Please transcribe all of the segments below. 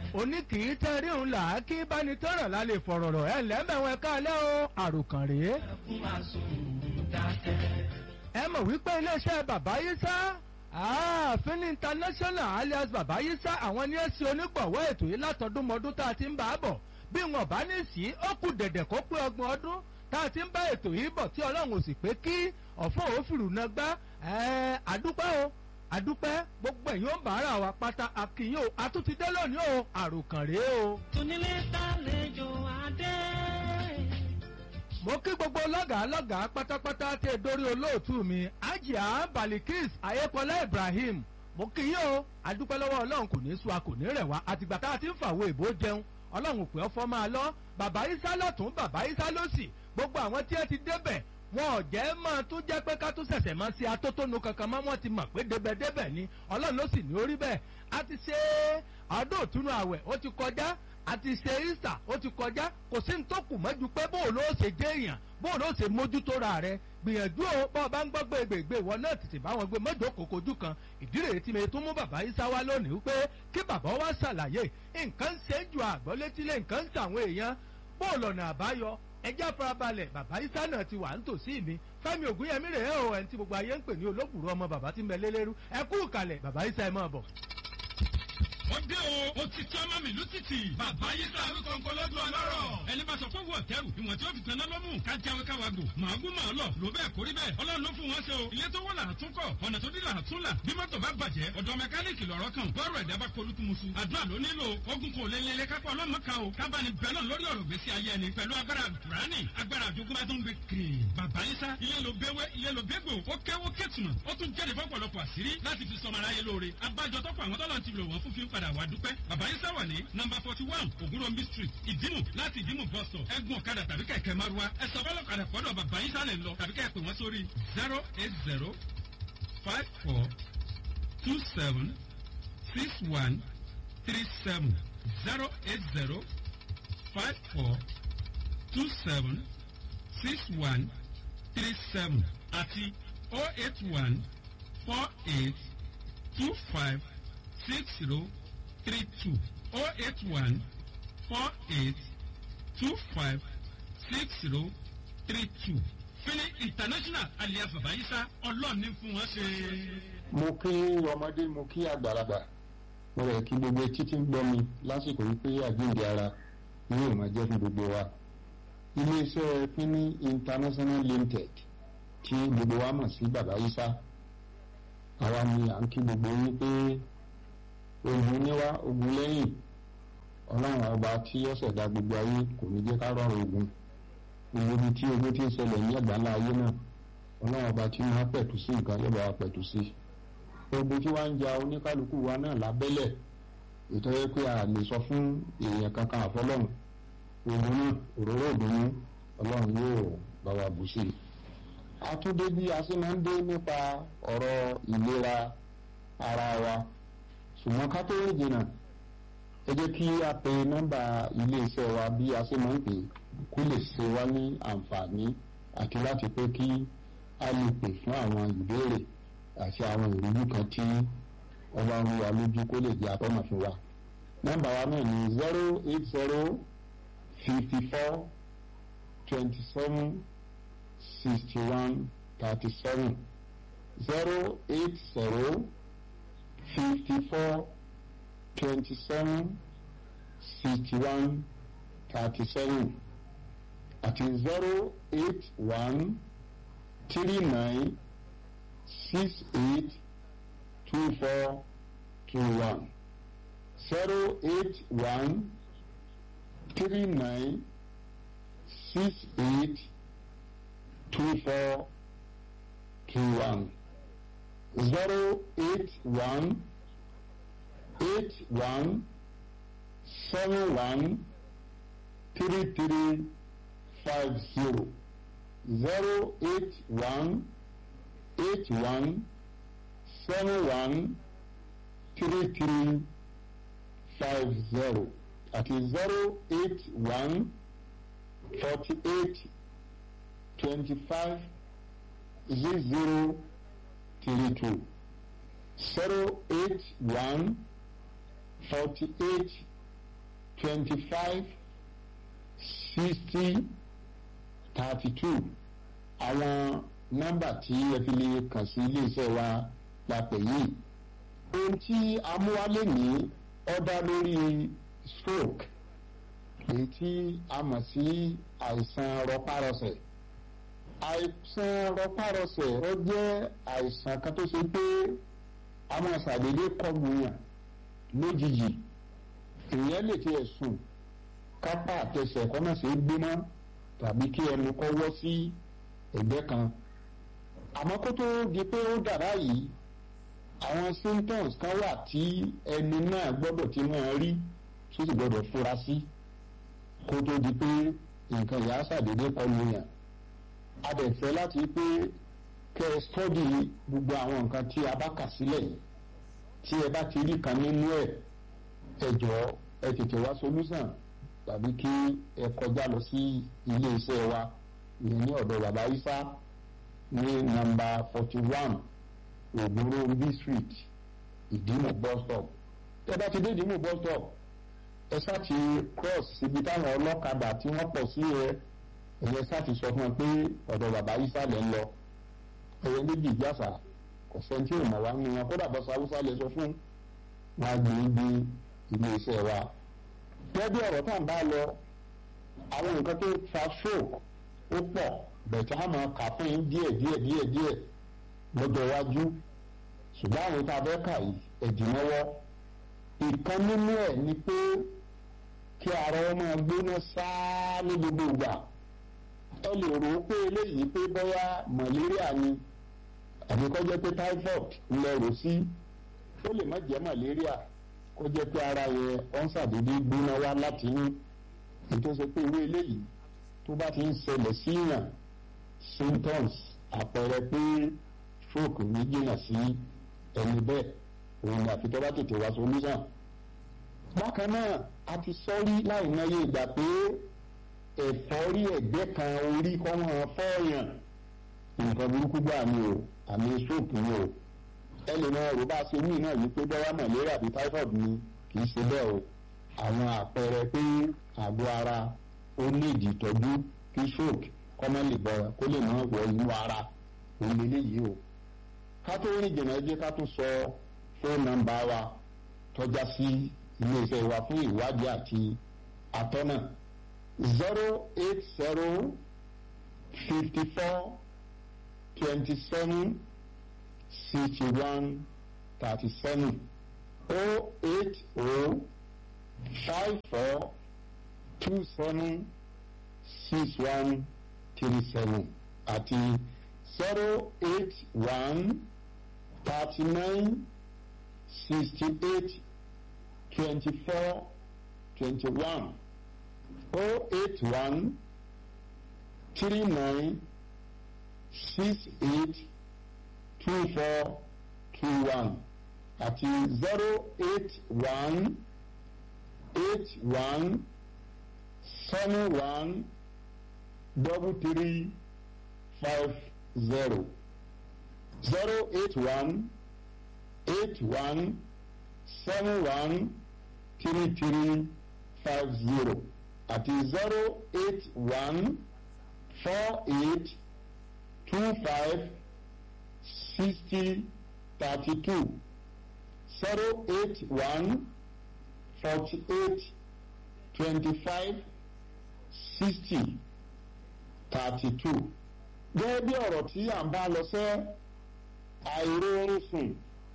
òní kì í tẹ́rí òun là á kí báni tọ́rọ̀ la lè fọ̀rọ̀ rọ̀ ẹ̀ lẹ́mẹ̀wọ̀n ẹ̀ka alẹ́ o àròkàn rèé. ẹ mọ̀ wípé iléeṣẹ́ bàbá yísá ààfin international alias bàbá yísá àwọn ní ẹ̀sìn onígbọ̀wọ́ ètò yìí látọdúnmọdún tá a ti ń bá a bọ̀ bí wọn bá ní sí ó kù dẹ̀dẹ̀ kó pé ọgbọ̀n ọdún tá a ti ń bá ètò yìí bọ̀ tí ọlọ́run ò sì pé kí ọ̀fọ̀ òfìrù náà gbá àdúpẹ́ o àdúpẹ́ gbogbo ẹ̀yin ó ń bàárà wa pátá àkìyàn o àtúntìdé lónìí o àròkàn rèé o. Tónílé tàlejò adé. mo kí gbogbo lọ́gàá lọ́gàá pátápátá tẹ dórí olóòtú mi ajia balikis ayépọlá ibrahim mo kí yín o àdúpẹ́ lọ́wọ́ ọlọ́run kò ní sú a kò ní rẹ̀ wá àtìgbà tá a ti ń fàwọ̀ èbó jẹun ọlọ́run pé ọfọ máa lọ bàbá isa lọ́tún bàbá isa lọ́sì gbogbo àwọn tí ẹ ti débẹ̀ wọn ò jẹ́ máa tún jẹ́ pé ká tún ṣẹ̀ṣẹ̀ máa ṣe atótónu kankan mọ́ wọn ti mọ̀ pé débẹ̀débẹ̀ ni ọlọ́run ló sì ní orí bẹ́ẹ̀ a ti ṣe ọdún òtúnú àwẹ̀ ó ti kọjá a ti ṣe easter ó ti kọjá kò sí ní tó kù mọ́jú pé bóun ló ṣe jẹ́ èèyàn bóun ló ṣe mójútó ra rẹ gbìyànjú o bá ọba ń gbọ́ gbègbè ìwọ náà tètè bá wọn gbé mọ́jọ́ kòkòjú kan ìdí rèé tí mi tún mú bàbá yìí sáwá lónìí wípé kí bàbá wa ṣàlàyé nǹkan ń ṣe ju àgbọ̀ létílé nǹkan ń ṣàwọn èèyàn bóun lọ́nà àbáyọ ẹjẹ́ farabalẹ̀ bàbá isa náà ti wà nítòsí mi fẹ́mi ògúnyẹmí rèé o ẹni tí gbogbo ayé ń pè ní olóbùrú ọmọ bàbá tí ń bẹ lélẹ́rú ẹ kú ìkàlẹ̀ bàbá isa ẹ máa bọ̀. ó dé o ó ti tí ọmọ mi lùtìtì bàbá yìí sá àwọn kọ̀ọ̀kan lọ́dún ọlọ́rọ̀ ẹni bá sọ fún wọ̀ tẹ́rù ìwọ̀n tí ó fi tanná lọ́mù ká jáwé káwa gbò màágùn màá lọ ló bẹ́ẹ̀ kórí bẹ́ẹ̀ ọlọ́run ló fún wọn ṣe o ilé tó wọ́ là á tún kọ̀ ọ̀nà tó dí là á tún là bí mọ́tò bá bàjẹ́ ọ̀dọ̀ mẹkáníìkì lọ́rọ́ kan bọ́ọ̀rọ̀ ẹ̀dá bá polúkú musu àdúrà ló nílò ogun kò lé lélẹ́ kápá ọlọ́mọ kan o kábàánì bẹ́ẹ̀ náà lórí ọ̀rọ̀ gbèsè ayé ẹni pẹ̀lú agbára kùránì agbára àjogún bá tún gbé kiri bàbá yín sá ilé ló béwé ilé ló bégbò ó kéwó kétùmọ̀ ó tún jáde fọ́pọ̀lọpọ̀ àṣírí láti fi sọmọ aráyé lóore abájọ tọ́pọ̀ àwọn tọ́lọ́ ti lò wọ́n fún fi ń padà wá dúpẹ́ bàbá yín sá wà ní nọmba forty one ògúnrọ̀mbí street ìdímù láti ìdímù bus stop ẹ̀gùn ọ̀kadà tàbí kẹ̀kẹ́ márúwá ẹ̀sọ́ bọ́lọ̀kadà pọ̀dọ̀ bàbá yín sálẹ̀ lọ tàbí kẹ́ pè wọ́n sórí zero eight zero five four two seven six one three seven zero eight zero five four two seven six one three seven àti oh eight one four eight two five six zero three two oh eight one four eight two five six zero three two fini international alias babayisa ọlọ́ọ̀ni fún wọn ṣe. mo kí ọmọdé mo kí àgbàlagbà mo rẹ̀ kí gbogbo etí tí ń gbọ́ mi lásìkò wípé àjíǹde ara ní ìmọ̀ jẹ́ fún gbogbo wa iléeṣẹ́ fini international limited tí gbogbo wa mọ̀ sí babayisa àwa ni à ń kí gbogbo yín pé ogun níwá ogun lẹ́yìn ọlọ́run ọba tí ó ṣẹ̀dá gbogbo ayé kò ní jẹ́ ká rọrùn ogun gbogbo ibi tí ogun ti ń ṣẹlẹ̀ ní àgbáńlá ayé náà ọlọ́run ọba tí máa pẹ̀tù sí nǹkan yóò bá wa pẹ̀tù sí ogun tí wàá ń ja oníkálukú wa náà lábẹ́lẹ̀ ètò yẹ pé a lè sọ fún èèyàn kankan àfọlọ́run ogun náà òróró òdùnnú ọlọ́run yóò bá wa bù sí i àtúndé bí a ṣe máa ń dé nípa ọ̀rọ̀ ìlera ara wa ṣùgbọ́n ká tó rí jìnnà ẹ jẹ́ kí a pe nọ́mbà iléeṣẹ́ wa bí a ṣe máa ń pè kó lè ṣe wá ní àǹfààní àti láti pé kí a lè pè fún àwọn ìbéèrè àti àwọn ìrújú kan tí ọba ń wà lójú kó lè jẹ́ atọ́nà fún wa. nọ́mbà wa náà ní zero eight zero fifty four twenty seven sixty one thirty seven zero eight zero fifty four twenty seven sixty one thirty seven àti zero eight one three nine six eight two four two one zero eight one three nine six eight two four two one zero eight one eight one seven one three three five zero zero eight one eight one seven one three three five zero àti zero eight one forty eight twenty five zero zero three two zero eight one forty eight twenty five sixty thirty two àwọn nọ́mbà tí ẹ fi lè kàn sí iléeṣẹ́ wa la pè yìí ohun tí amúwálé ní ọ̀dà lórí stroke èyí tí a mọ̀ sí àìsàn rọpárọsẹ̀ àìsàn rọpárọsẹ̀ ó jẹ́ àìsàn kan tó ṣe pé àwọn àṣàdédé kọlù yàn lójijì èèyàn lè tiẹ̀ sùn kápá àtẹsẹ̀ kọ́ náà ṣe é gbéná tàbí kí ẹnu kọ́ wọ́ sí ẹ̀gbẹ́ kan àmọ́ kó tó di pé ó dàrá yìí àwọn symptoms kan wà tí ẹni náà gbọ́dọ̀ ti máa rí tó sì gbọ́dọ̀ fura sí kó tó di pé nǹkan ìyá ṣàdédé kọlù yàn a dẹ̀ fẹ́ láti pé kẹ́ ẹ stọ́dì gbogbo àwọn nǹkan tí a bá kà sílẹ̀ tí ẹ bá ti rí kan nínú ẹ̀ ẹ jọ̀ọ́ ẹ tètè wá solúsàn tàbí kí ẹ kọjá lọ sí ilé iṣẹ́ wa ìyẹn ní ọ̀dọ̀ bàbá Isa ní nọ́mbà forty one ògbóró b street ìdìmú bus stop tẹ́ bá ti dé ìdìmú bus stop ẹ ṣáà ti cross síbi táwọn ọlọ́kadà tí wọ́n pọ̀ sí ẹ ẹ̀yẹ ṣáà ti sọ fún ẹ pé ọ̀dọ̀ bàbá Isa lẹ́ ń lọ ẹ̀yẹ méjì jásà kò sẹ́ńtì ìmọ̀ wá nínú wọn kódà bọ́sà haúsá lè sọ fún wọn gbé ibi ilé iṣẹ́ wa. gẹ́gẹ́ ọ̀rọ̀ tá à ń bá lọ àwọn nǹkan tó fa stroke ó pọ̀ bẹ̀tẹ̀ á máa kà fún yín díẹ̀ díẹ̀ díẹ̀ díẹ̀ lọ́jọ́ iwájú ṣùgbọ́n àwọn tá a fẹ́ kà yìí ẹ̀dínlọ́wọ́ ìkan nínú ẹ̀ ni pé kí ara wọn máa gbóná sáá ní gbogbo ìgbà ẹ lè rò ó pé eléyìí pé bóyá malaria ni àbí kó jẹ́ pé typhoid ńlẹ̀ rò sí ó lè má jẹ́ malaria kó jẹ́ pé ara yẹn ó ń ṣàdédé gbóná wá láti yín ètò ṣe pé irú eléyìí tó bá ti ń ṣẹlẹ̀ síyàn symptoms àpẹẹrẹ pé stroke ní jìnnà sí ẹni bẹ́ẹ̀ òun ni àfi tó bá tètè wá solution. bákan náà a ti sọ rí láì mọye ìgbà pé ẹ̀fọ́rí ẹ̀gbẹ́ kan orí kọ́ wọn fọ́ọ̀yàn nǹkan burúkú gbà ní o àmì stroke ni o ẹ lè máa rò bá a ṣe ní náà yìí pé bọ́yá malaria àbí typhoid ni kì í ṣe bẹ́ẹ̀ o àwọn àpẹẹrẹ pé àgọ́ ara ó ní ìdí ìtọ́jú kí stroke kọ́mọ́ lè bọ̀ kó lè máa wọ inú ara òun lélẹ́yìí o ká tó rìn jìnnà ẹ jẹ́ ká tó sọ fóònù nọ́mbà wa tọ́já sí iléeṣẹ́ wa fún ìwádìí àti atọ́nà zero eight zero fifty four twenty seven sixty one thirty seven oh eight oh five four two seven six one three seven àti zero eight one thirty nine sixty eight twenty four twenty one oh eight one three nine six eight two four two one àti zero eight one eight one seven one double three five zero zero eight one eight one seven one three three five zero àti zero eight one four eight two five sixty thirty two zero eight one forty eight twenty five sixty thirty two. gẹ́gẹ́ bí ọ̀rọ̀ tí à ń bá lọ sẹ́ àìróorun sùn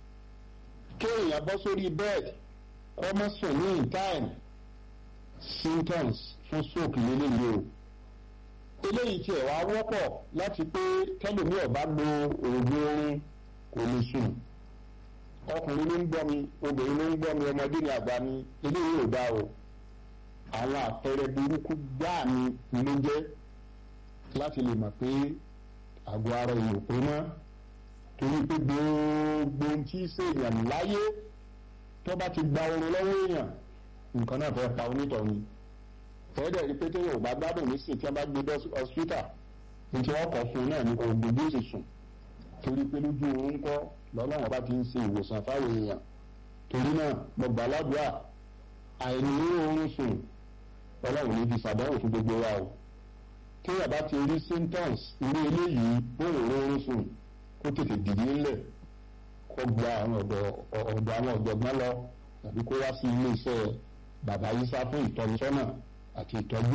kéèyàn bọ́ sórí bed ọmọ sùn ní in time symptoms fún stroke lélẹ́yìí o eléyìí tiẹ̀ wá wọ́pọ̀ láti pé tẹ́lẹ̀mí ọ̀bá lo oògùn oorun kò lè sùn ọkùnrin ló ń gbọ́ mi obìnrin ló ń gbọ́ mi ọmọdé ni àgbà mi eléyìí ò dá o àwọn àpẹẹrẹ burúkú gbáà ni ló jẹ́ láti lè mọ̀ pé àgọ́ ara èèyàn pé mọ́ torí pé gbogbo ohun tí ṣèèyàn láyé tó bá ti gba oorun lọ́wọ́ èèyàn nǹkan náà fẹ́ pa onítọ̀ ni fẹ́ẹ́dẹ̀ rí pété yóò bá gbádùn nísìnyí tí wọ́n bá gbé dọ́ hospital ní tí wọ́n kọ́ fún un náà ní oògùn bí ó sì sùn torí pé lójú oorun kọ́ lọ́lọ́wọ́n bá ti ń ṣe ìwòsàn fáwọn èèyàn torí náà mo gbà ládùúrà àìní oorun sùn ọlọ́run ní fi ṣàdánwò fún gbogbo wa o téèyàn bá ti rí symptoms irú eléyìí bóun oorun sùn kó tètè dìde ńlẹ̀ kó gba àwọn ọ̀dọ̀ ọ̀dọ̀ àwọn ọ̀jọ̀gbọ́n lọ tàbí kó wá sí iléeṣẹ́ bàbá yísá fún ìtọ́nisọ́nà àti ìtọ́jú.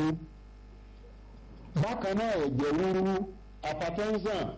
bákan náà ẹ̀jẹ̀ ríru hypertension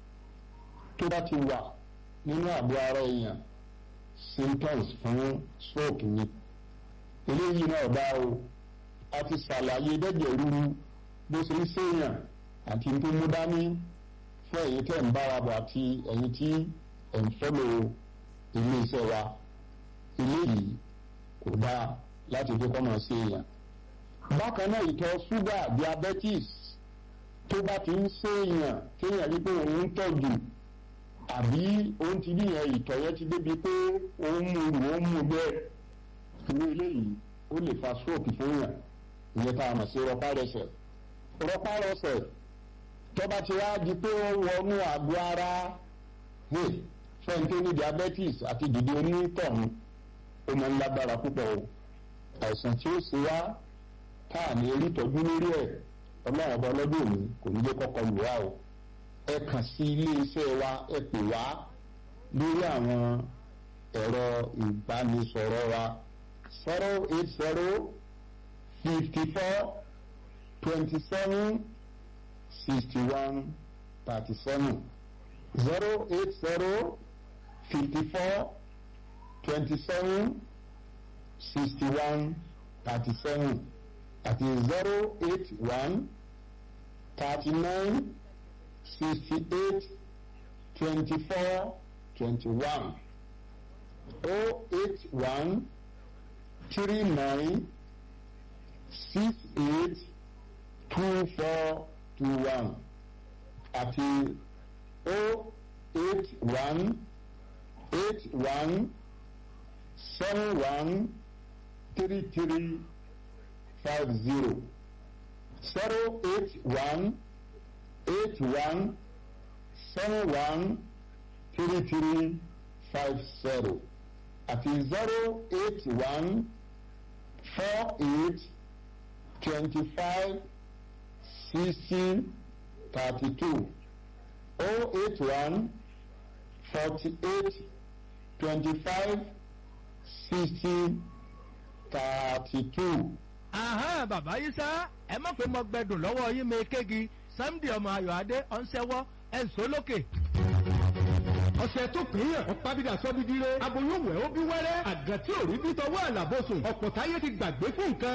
tó bá ti wà nínú àgọ́ ara èèyàn symptoms fún stroke ni eléyìí náà bá o a ti ṣàlàyé dẹ́jẹ̀ ríru bó ṣe ń ṣèyàn àti tó mú dání fún ẹ̀yin tẹ̀ ń bára bọ̀ àti ẹ̀yin tí ẹ̀ ń fọ́lọ̀ iléeṣẹ́ wa eléyìí kò dáa láti fi kọ́mọ̀ sí èèyàn. bákan náà ìtọ̀ ṣúgà diabetes tó bá ti ń ṣèèyàn kéèyàn rí pé òun ń tọ̀jù àbí òun ti bí yẹn ìtọ̀ yẹn ti débi pé òun mú rù òun mú bẹ́ẹ̀ irú eléyìí ó lè fa stroke fún yàn ìyẹn tá a mọ̀ sí rọpárẹsẹ̀ rọpárẹsẹ̀ tó bá ti wá di pé ó wọnú àgọ́ ara fẹ́ǹtẹ́ ní diabetes àti dìde onítọ̀hún ó máa ń lágbára púpọ̀ o àìsàn tí ó ṣe wá tá à ní erí tọ́jú lórí ẹ̀ ọlọ́run ọba ọlọ́dún òní kò ní jẹ́ kọ́kọ́ lù wá o ẹ kàn sí ilé iṣẹ́ wa ẹ pè wá lórí àwọn ẹ̀rọ ìbánisọ̀rọ̀ wa zero eight zero fifty four twenty seven sixty one thirty seven zero eight zero fifty four twenty seven sixty one thirty seven àti zero eight one thirty nine sixty eight twenty four twenty one oh eight one three nine six eight two four two one àti oh eight one eight one seven one three three five zero zero eight one eight one seven one three three five zero àti zero eight one four eight twenty five sixteen thirty two oh eight one forty eight twenty five sixteen thirty two. ahán bàbá yìí sá ẹ má pé mo gbẹdùn lọ́wọ́ yín mi kéegi Sunday ọmọ Ayọ̀adé ọ̀nsẹ́wọ́ ẹ̀ ń so lókè. ọ̀sẹ̀ tó pín yàn ọ̀pábídà sọ́bídìrẹ́ aboyún wẹ̀ ó bí wẹ́rẹ́ àgàn tí ò rí bí tọwọ́ àlàbọ̀sùn ọ̀pọ̀ táyé ti gbàgbé fún nǹkan